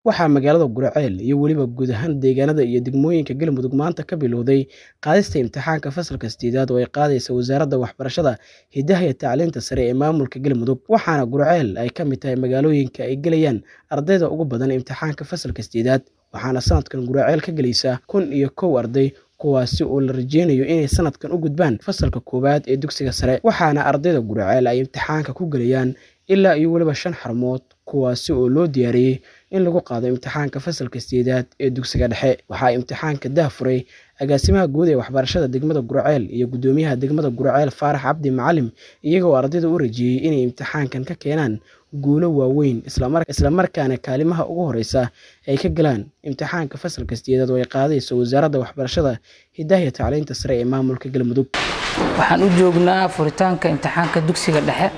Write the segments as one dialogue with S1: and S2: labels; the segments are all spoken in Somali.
S1: waxaa magaalada guraceel iyo weliba guud ahaan deegaanada iyo degmooyinka galmudug maanta ka bilowday qaadista imtixaanka fasalka sideedaad oo ay qaadaysa wasaaradda waxbarashada hidaha iyo tacliinta sare ee maamulka galmudug waxaana guraceel ay ka mid tahay magaalooyinka ay gelayaan ardayda ugu badan imtixaanka fasalka sideedaad waxaana sanadkan guraceel ka gelaysa kun iyo kow arday kuwaasi oo la rajeynayo inay sanadkan u gudbaan fasalka koowaad ee dugsiga sare waxaana ardayda guraceel ay imtixaanka ku gelayaan ilaa iyo weliba shan xarmood kuwaasi oo loo diyaariyey in lagu qaado imtixaanka fasalka sideedaad ee dugsiga dhexe waxaa imtixaanka dahfuray agaasimaha guud ee waxbarashada degmada guraceel iyo guddoomiyaha degmada guraceel faarax cabdi macalim iyagoo ardayda u rajeeyey inay imtixaankan ka keenaan guulo waaweyn islamarkaana kaalimaha ugu horeysa ay ka galaan imtixaanka fasalka sideedaad oo ay qaadayso wasaaradda waxbarashada hidaha iyo tacliinta sare ee maamulka galmudug
S2: waxaan u joognaa furitaanka imtixaanka dugsiga dhexe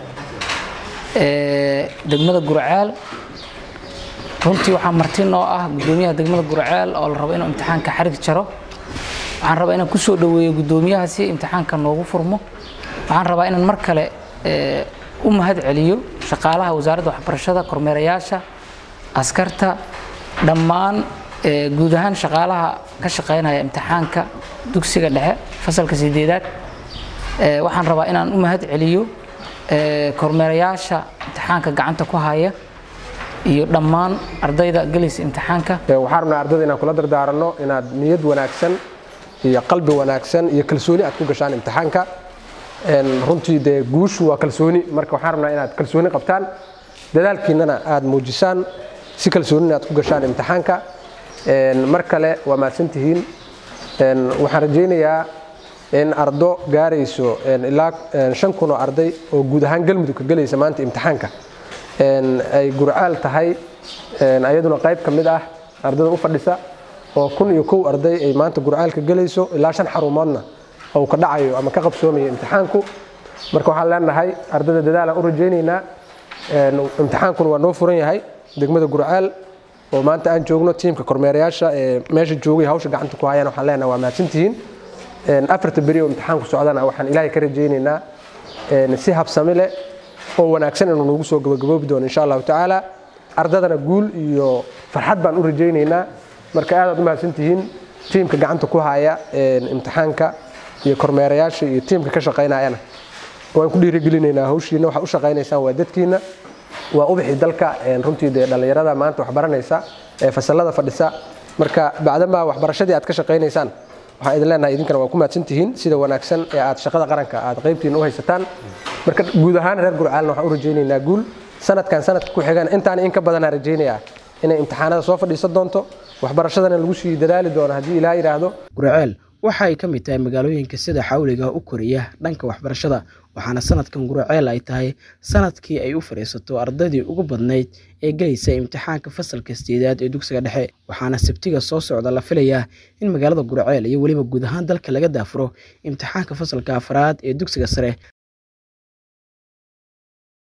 S2: ee degmada guraceel runtii waxaa marti noo ah guddoomiyaha degmada guraceel oo la rabo inuu imtixaanka xarig jaro waxaan rabaa inaan kusoo dhoweeyo guddoomiyaha si imtixaanka noogu furmo waxaan rabaa inaan mar kale u mahad celiyo shaqaalaha wasaaradda waxbarashada kormeerayaasha askarta dhammaan guud ahaan shaqaalaha ka shaqaynaya imtixaanka dugsiga dhexe fasalka sideedaad waxaan rabaa inaan u mahad celiyo kormeerayaasha imtixaanka gacanta ku haya iyo dhammaan ardayda gelaysa imtixaanka
S3: waxaan rabnaa ardayda inaan kula dardaaranno inaad niyad wanaagsan iyo qalbi wanaagsan iyo kalsooni aad ku gashaan imtixaanka runtii dee guushu waa kalsooni marka waxaan rabnaa inaad kalsooni qabtaan dadaalkiinnana aad muujisaan si kalsoonina aad ku gashaan imtixaanka mar kale waa mahadsantihiin waxaan rajaynayaa in ardo gaarayso ilaa shan kun oo arday oo guud ahaan galmudug ka gelaysa maanta imtixaanka ay gurcaal tahay ayaduna qayb ka mid ah ardayda u fadhisa oo kun iyo kow arday ay maanta gurcaalka gelayso ilaa shan xarumoodna oo ka dhacayo ama ka qabsoomayo imtixaanku marka waxaan leenahay ardayda dadaalaan u rajaynaynaa imtixaankuna waa noo furan yahay degmada gurcaal oo maanta aan joogno tiimka kormeerayaasha ee meesha joogay hawsha gacanta ku hayaan waxaan leenahay waa mahadsantihiin afarta beri oo imtixaanku socdana waxaan ilaahay ka rajaynaynaa si habsami leh oo wanaagsan inuu nagu soo gabagaboobi doono insha allahu tacaala ardadana guul iyo farxad baan u rajaynaynaa marka aadaad u mahadsantihiin tiimka gacanta ku haya imtixaanka iyo kormeerayaasha iyo tiimka ka shaqaynayana waan ku dhiirigelinaynaa hawshiina waxaa u shaqaynaysaan waa dadkiina waa ubixi dalka runtii dee dhallinyarada maanta waxbaranaysa ee fasallada fadhisa marka bacdanbaa waxbarashadii aad ka shaqaynaysaan waxaan idin leenahay idinkana waa ku mahadsantihiin sida wanaagsan ee aad shaqada qaranka aad qaybtiina u haysataan marka guud ahaan reer gurcaalna waxaan u rajaynaynaa guul sanadkan sanadka ku xigan intaan in ka badanaa rajaynayaa inay imtixaanada soo fadhiisan doonto waxbarashadana lagu sii dadaali doono haddii ilaa yidhaahdo
S1: gurceel waxa ay ka mid tahay magaalooyinka sida xawliga u koraya dhanka waxbarashada waxaana sanadkan guraceel ay tahay sanadkii ay u fadhiisato ardaydii ugu badnayd ee gelaysa imtixaanka fasalka sideedaad ee dugsiga dhexe waxaana sabtiga soo socda la filayaa in magaalada guraceel iyo weliba guud ahaan dalka laga daafuro imtixaanka fasalka afraad ee dugsiga sare